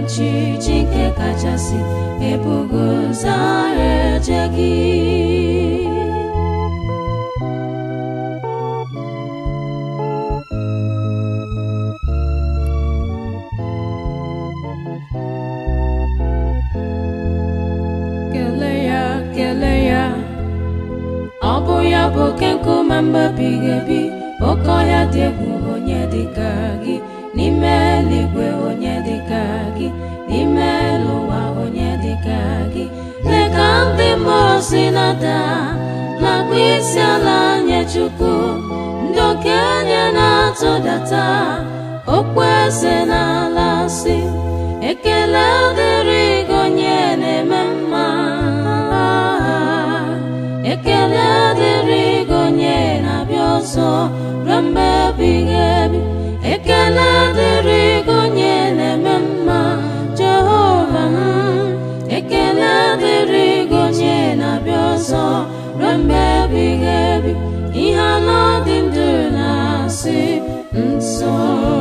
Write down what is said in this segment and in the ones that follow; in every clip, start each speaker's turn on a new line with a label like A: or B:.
A: chi chi nke kachasị ebugo zara eje gị kelee ya kelee ya ọ bụ ya bụ oke nkume mgbe ebighị ebi oke ọhịa dị egwu onye dịka gị n'ime eluigwe onye dịka gị n'ime elu ụwa onye dịka gị lee ka ndị mmụọ si nata na-akpụ isi ala nye chukwu ndị okenye na-atụdata okpueze n'ala si ekele dịrị gị onye na-eme mma ekele dịrị gị onye na-abịa ọzọ ruo mgbe ebighị ebi ekele dịrị gị onye na-eme mma jehova m ekele dịrị gị onye na-abịa ọzọ ruo mgbe ebighị ebi ihe anọ dị ndụ na-asị nsọ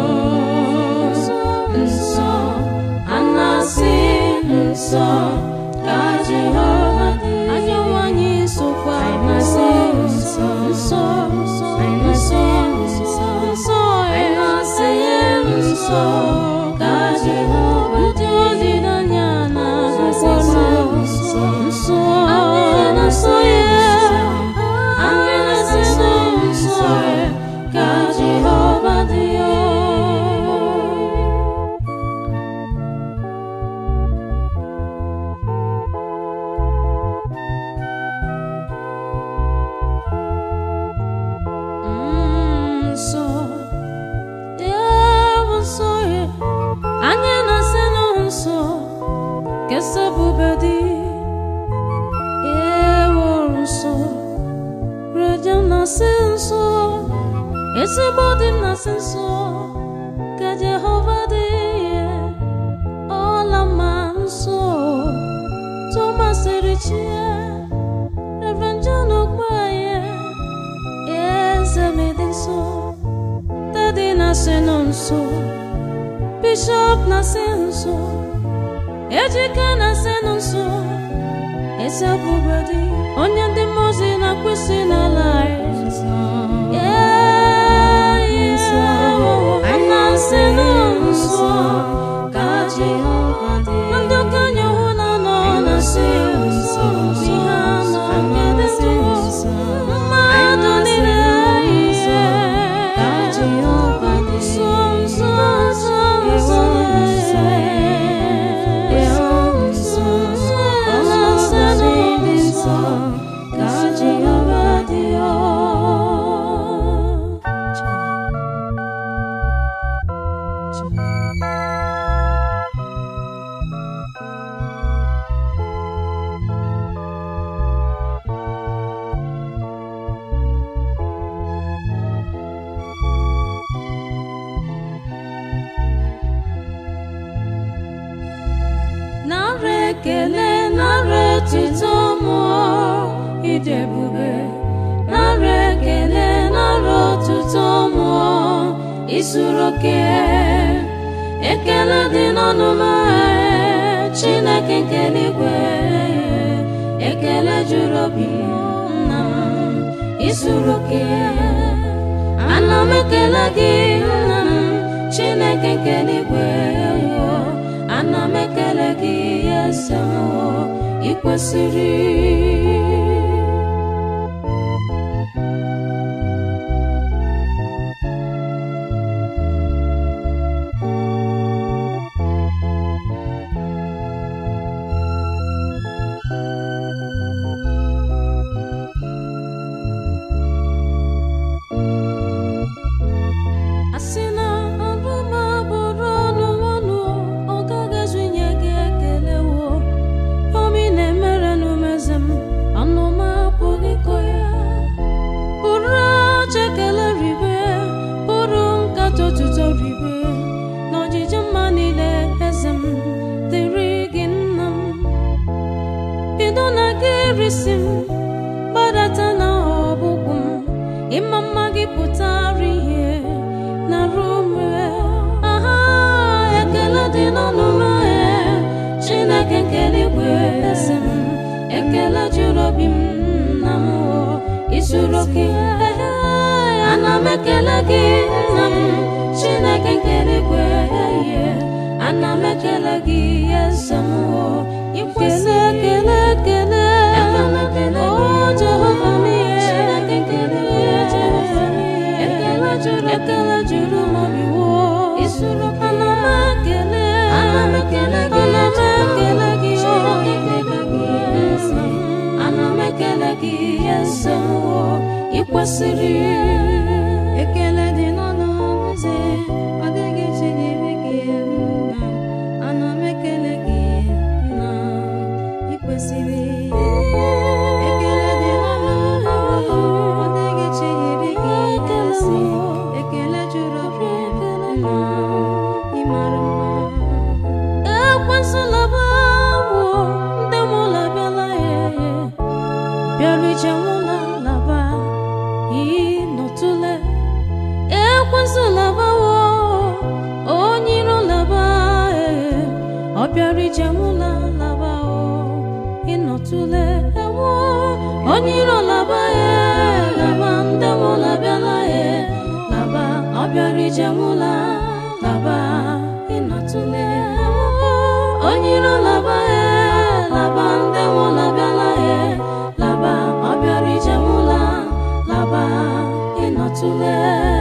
A: nsọ a na-asị nsọ ka jehova dị ajọ nwanyị sokwa na-asị nsọ nsọ nsọ nsọ nsọ nsọ ị na-asị nsọ ka jehova dị olileanya na-asị nsọ nsọ anyị na-asọ ya anyị na-asị nsọ ka jehova dị nsọ ewu nsọ ya anyị na-asị nụ nsọ kesebube dị ewu nsọ rejem na-asị nsọ ezigbo dị m na-asị nsọ ka jehova dị ya ọla ma nsọ tụmasịrị chi ya reverend john ogbaye eze m dị nsọ Daddy na-asị nọ nso Bishop na-asị nso Ejike na-asị nọ nso Eze ebube dị onye ndị mmụọ ozi na-akwụsị n'ala anyị na-asị nọ nso ka Jehova dị ndị okenye hụ na nọ na-asị nso ihe anọ nke dị ndụ mmadụ niile ihe ka Jehova dị nso nso nso nso ka Jehova dị nara ekele nara etuto mmụọ ịdị ebube nara ekele nara otuto mmụọ isuru oke ekele dị n'ọnụ m ee, chineke nke eluigwe ekele juru obi nna m isuru oke ana m ekele gị nna m chineke nke eluigwe ana m ekele gị eze m ị kwesịrị asị na ọrụ m abụrụ ọnụ ọnụ ọ gaghị ezu inye gị ekele wo omi na-emere n'umeze m oke ana m ekele gị nna m chineke nke eluigwe ihe ana m ekele gị eze m o ikwesị ekele ekele o jehova m ihe chineke nke eluigwe ekele juru ekele juru m obi wo isuru ana m ekele ana m ekele gị ana m ekele gị o ana m ekele gị eze m o ikwesịrị
B: ekele dị n'ọnụ eze ọ dịghị chi dịrị gị nna ana m ekele gị nna ị kwesịrị ekele dị n'ọnụ ọ dịghị chi dịrị gị ezi ekele juru obi nna ị mara mma
A: ekwesịla bawo ndị mụla bịala ya bịara ije nwụla laba ịnọtụle ekwesịla bawo onye iro laba ọ bịara ije nwụla laba o ịnọtụle ewo onye iro laba ya laba ndị mụla bịala ya laba ọ bịara ije nwụla laba ịnọtụle onye iro laba ya laba ndị mụla bịala ya laba ọ bịara ije mụla laba ịnọtụle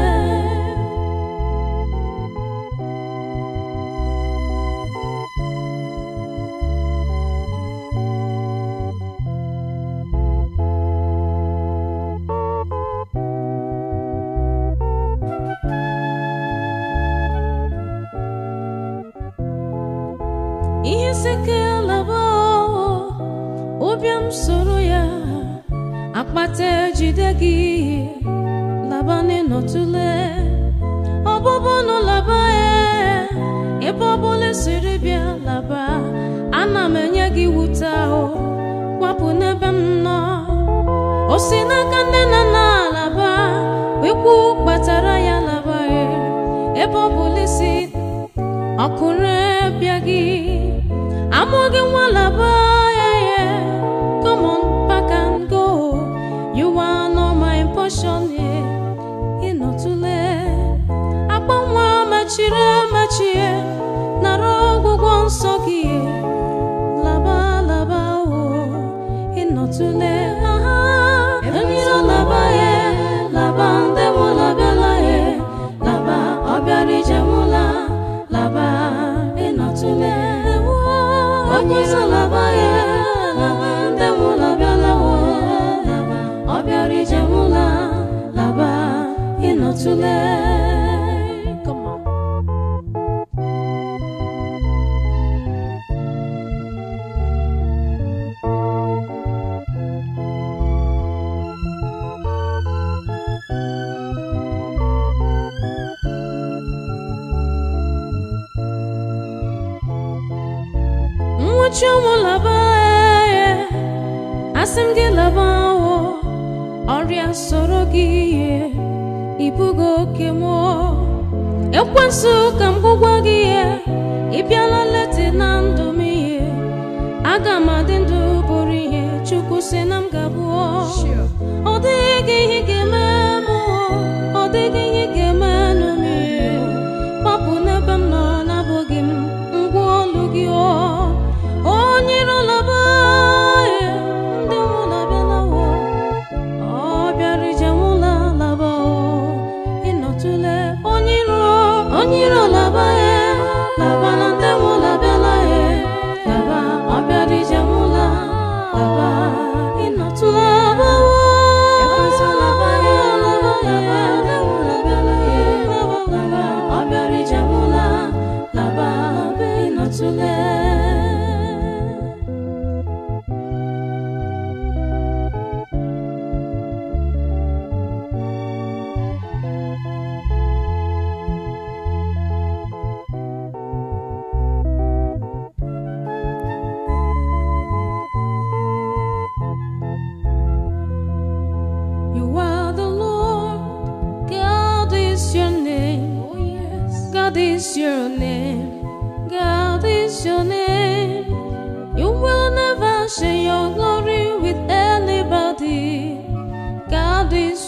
A: ihe sike laba ụbịam soro ya akpata ejide gị laba n'ịnọtụle ọbụbụ nụ laba ya ebe ọbụla siri bịa laba ana m enye gị wute ahụ kwapụ n'ebe m nọ o si n'aka nne na nna laba ikwu kpatara ya laba ya ebe ọbụla si ọkụrụ bịa gị amụghị nwa laba ya ya come on back and go you are not my portion yeah. ịnọtụle akpa nwa mechiri emechie nara ọgwụgwọ nsọ gị laba laba o ịnọtụle aha enyiro laba ya laba ndị mụla bịala ya laba ọ bịara ije mụla laba ịnọtụle onye isi laba ya laba ndị mụla bịala wo laba ọ bịara ije mụla laba ịnọtụle Come on. nwụchi ụmụ laba ee, asị m gị laba wo ọrịa soro gị ihe ibugo oke mụọ ekwensu ka m gwụgwa gị ihe ị bịala leti na ndụ m ihe aga m adị ndụ bụrụ ihe chukwu si na m ga-abụọ ọ dịghị ihe ga-eme m o, ọ dịghị ihe ga-eme nụ m ihe gbapụ n'ebe m nọ n'abụghị m ngwa olu gị o onye iro laba ya ndị mụla bịalawo ọ bịara ije mụla laba o ịnọtụle onye iro onye iro laba ya laba na ndị mụla bịala ya laba ọ bịara ije mụla laba ịnọtụle abawo ekwesị laba ya laba laba ndị mụla bịala ya laba laba ọ bịara ije mụla laba ịnọtụle You are the Lord, God is your name. Oh, yes. God is your name. God is your name. You will never share your glory with anybody. God is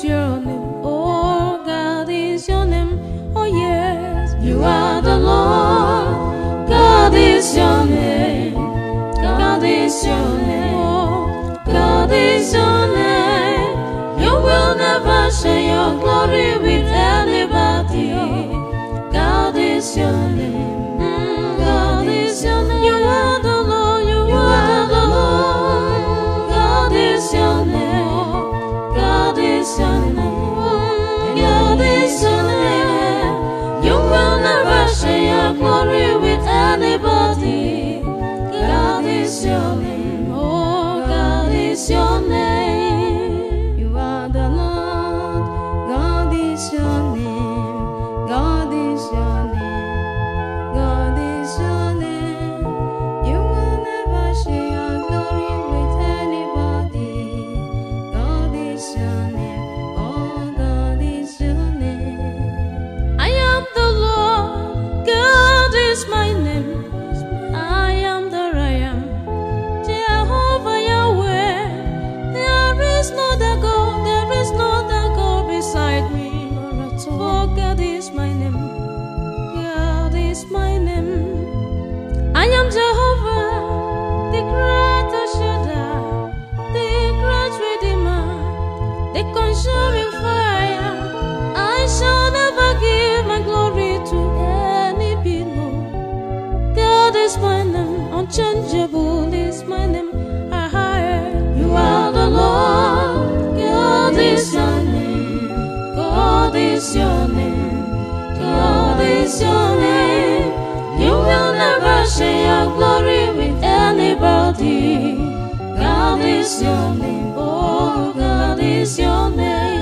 A: is your name. Mm, God is your name. You are the Lord. You, are the Lord. God is your name. God is your name. Mm, God is your name. You will never share your glory with anybody. God is your name. Oh, God is your name.
B: You are the Lord, God is your name, God is your name, God is your name. You will never share your glory with anybody. God is your name, oh God is your name.
A: I am the Lord, God is my name. I am the I am, Jehovah Yahweh. There is no other God, there is no other God beside me. For God is my name, God is my name. I am Jehovah, the great Shaddai, the great Redeemer, the consuming fire. I shall never give my glory to any people. God is my name, unchangeable is my name. I hire. You are the Lord, God is your name. God is your name. God is your name. You will never share your glory with anybody. God is your name. Oh, God is your name.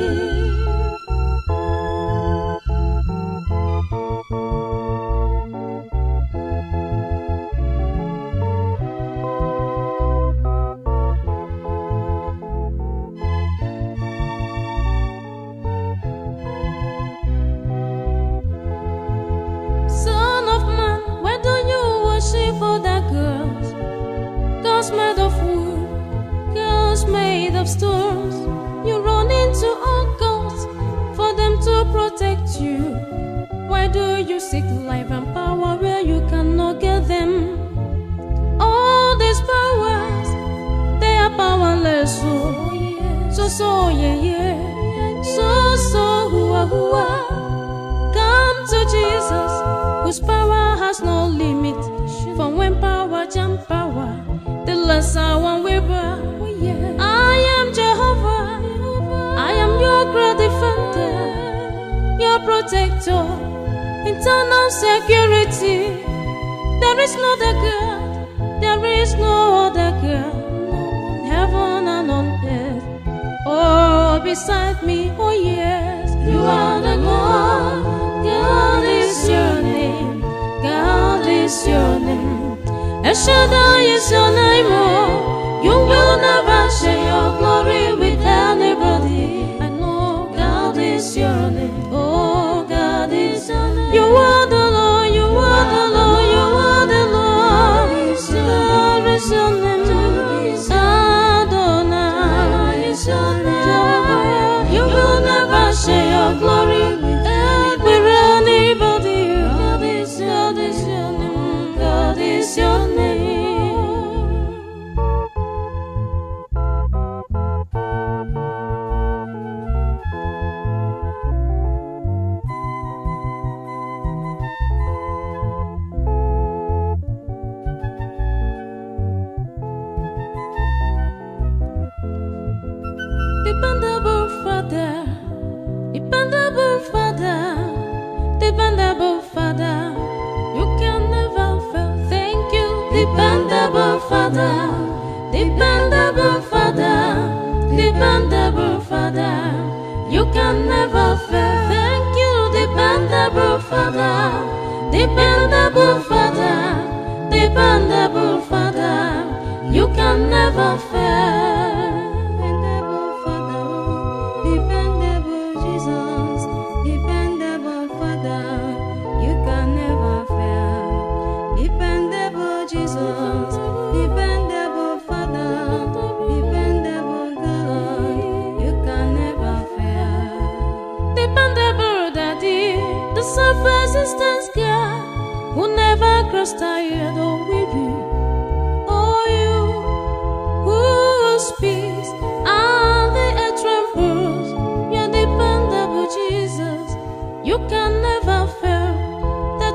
A: Son of man, why do you worship other girls? Girls made of wood, girls made of stones. You run into all girls for them to protect you. Why do you seek life and power where you cannot get them? All these powers, they are powerless. So, so, so, yeah, yeah. So, so, hua, hua. Come to Jesus, whose power has no limit. For when power jump power, the lesser one will bow. I am Jehovah, I am your great defender, your protector, internal security. There is no other God, there is no other God, heaven and on earth. Oh, beside me, oh yes, you are the Lord. God is your name. God is your name. El Shaddai is your name. Oh, you will never share your glory with anybody. I know God is your name. Oh, God is your name. You are the Lord. You are the Lord. You are the Lord. God is your name. Adonai is your name. You will never share your glory with anybody. God is, God is your name. God is your name. Dependable Father, dependable Father, dependable Father, you can never fail. Thank you, dependable Father, dependable Father, dependable Father, you can never fail. Thank you, dependable Father, dependable Father, dependable Father, you can never fail.
B: Dependable Father, dependable Jesus, dependable Father, you can never fail. Dependable Jesus, dependable Father, dependable God, you can never fail.
A: Dependable daddy, the self-existence God who never grows tired or weary. Oh, you who speaks and the earth trembles. You're dependable, Jesus. You can never fail.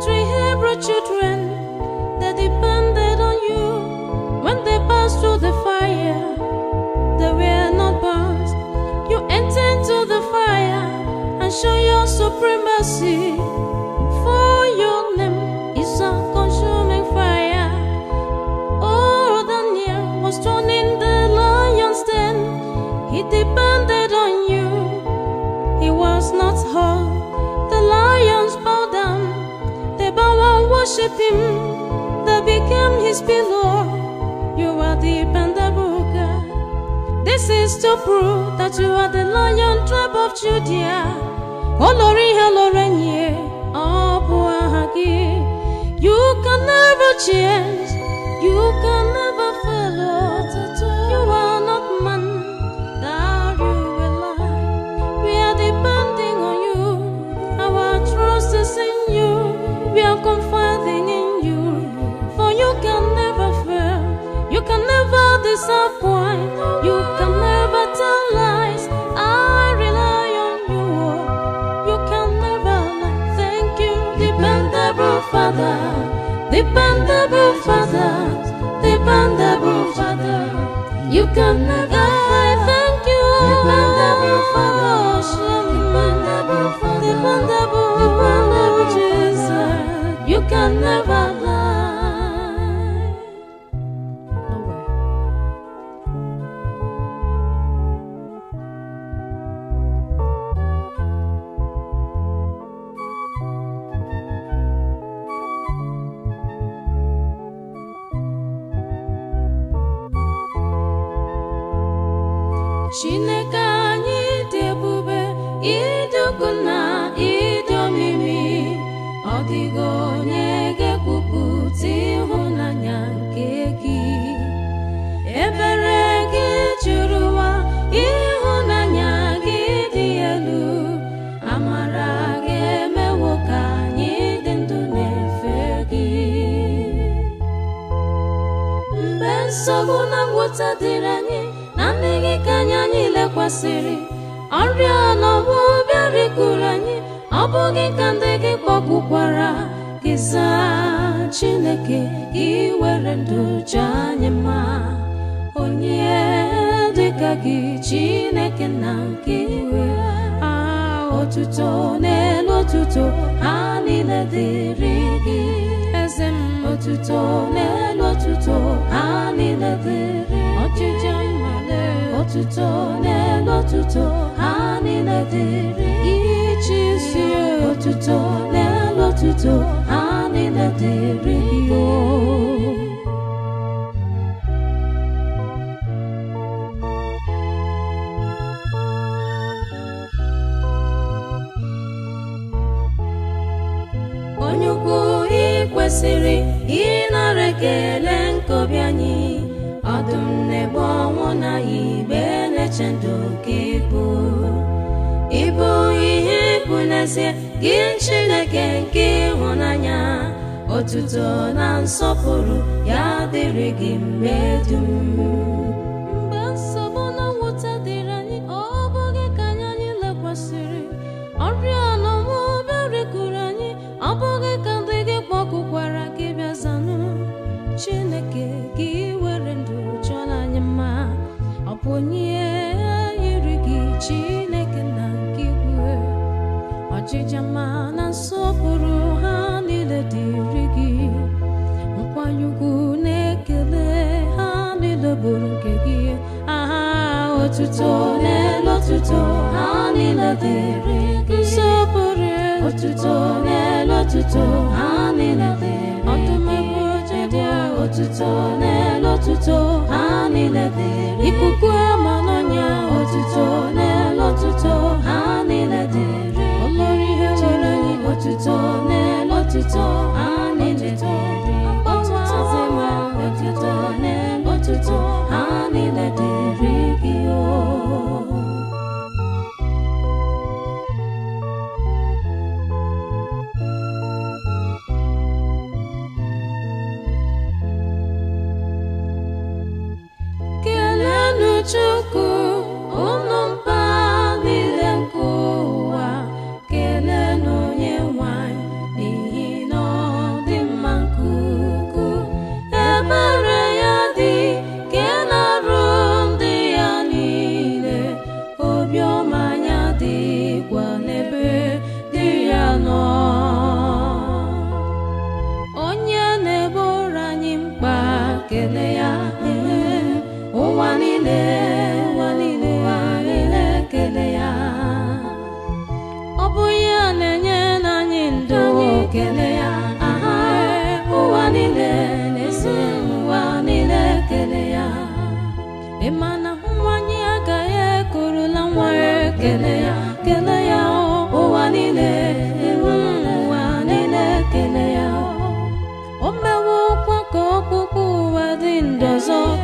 A: worship him, they became his pillow. You are dependable God. This is to prove that you are the lion tribe of Judea. Olori Halorenye, Abu Ahagi. You can never change, you can never fail. oh. You are not man, that you will lie. We are depending on you, our trust is in you. We are confiding in you, for you can never fail, you can never disappoint, you can never tell lies. I rely on you, oh. you can never lie. Thank you, dependable Father, dependable Father, dependable Father. You can never fail. Thank you, dependable Father, dependable Father, dependable, dependable Jesus. You can never lie. Nowhere. Chineke anyị dị ebube ịdị ukwu na ịdị omimi ọ dịghị onye ga-ekwupụta ịhụnanya nke gị ebere gị juru ụwa ịhụnanya gị dị elu amara gị emewo ka anyị dị ndụ na-efe gị mgbe nsogbu na ngwụta dịrị anyị na ndị gị ka anyị anyị lekwasịrị ọrịa n'ọgbụ bịarikuru anyị ọ bụghị ka ndị gị kpọkwukwara gị zaa chineke gị were ndụ jee anyị mma onye dịka gị chineke na nke iwe a otuto n'elu otuto ha niile dịrị gị eze m otuto n'elu otuto ha niile dịrị ọchịchị mmale otuto n'elu otuto ha niile dịrị ichi isi otuto n'elu otuto ha niile dịrị gị o onye ukwu ị kwesịrị ịnara ekele nke obi anyị ọdụm na-egbu ọnwụ na igbe na-eche ndụ ka ịbụ ịbụ ihe ikwu n'ezie gị chineke nke ịhụnanya otuto na nsọpụrụ ya dịrị gị mgbe dum mgbe nsogbu na mwute dịrị anyị ọ bụghị ka anyị anyị lekwasịrị ọrịa n'ọnwụ bịarikuru anyị ọ bụghị ka ndị gị kpọkwukwara gị bịa zanụ chineke gị were ndụ chọrọ anyị mma ọ bụ onye yiri gị chineke na nke igwe ọchịcha mma na nsọpụrụ ha niile dịrị gị nkwanye ugwu na-ekele ha niile bụrụ nke gị aha otuto n'elu otuto ha niile dịrị gị nsọpụrụ otuto n'elu otuto ha niile dịrị ọtụmegbu ojedị otuto n'elu otuto ha niile dịrị ikuku ama n'ọnya otuto n'elu otuto ha niile dịrị olori ihe nwere anyị otuto n'elu otuto ha niile dịrị otuto zima otuto n'elu otuto ha niile dịrị gị o kelenu chukwu unu mba niile nke ụwa kelenu onye nwanyị n'ihi na ọ dị mma nke ukwuu ebere ya dị ke na-arụ ndị ya niile obiọma ya dịkwa n'ebe dị ya nọ onye na-eboro anyị mkpa kele ya ee, ụwa niile ụwa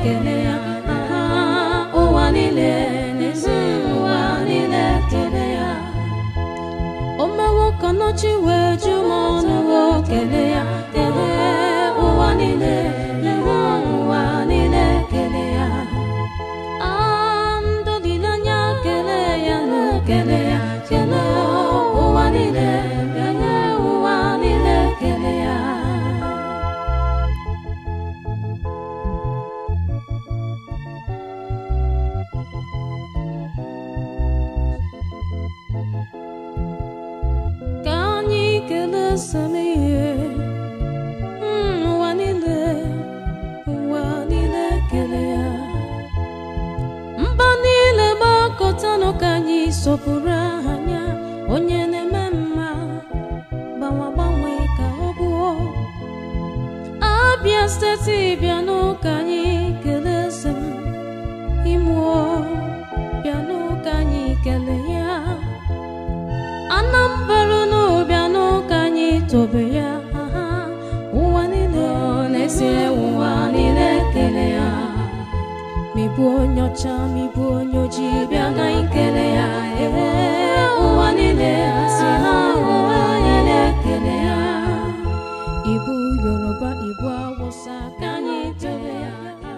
A: kele ya aha ụwa niile n'ezi ụwa niile kele ya o mewo ka n'ọchị wee ju m ọnụ wo kele ya kele ụwa niile lewe ụwa niile kele ya Ah, ndụ niile anya kele ya nụ kele ya kele ụwa niile kele ụwa niile kele ya ka anyị kelee samihe ụwa niile ụwa niile kele ya mba niile gbakọtanụ ka anyị sọpụrụ aha ya onye na-eme mma gbanwe gbanwe ka ọ bụọ abịa steeti bịanụ ka anyị kelee eze m imụọ bịanụ ka anyị kelee ya anambra n'ụbịanụ ka anyị tobe ya aha ụwa niile na-esire ụwa niile kele ya mịbụ onye ọcha mịbụ onye ojii bịa ka anyị kele ya ebe ụwa niile si ha ụwa niile kele ya ibu yoruba ibu awụsa ka anyị tobe ya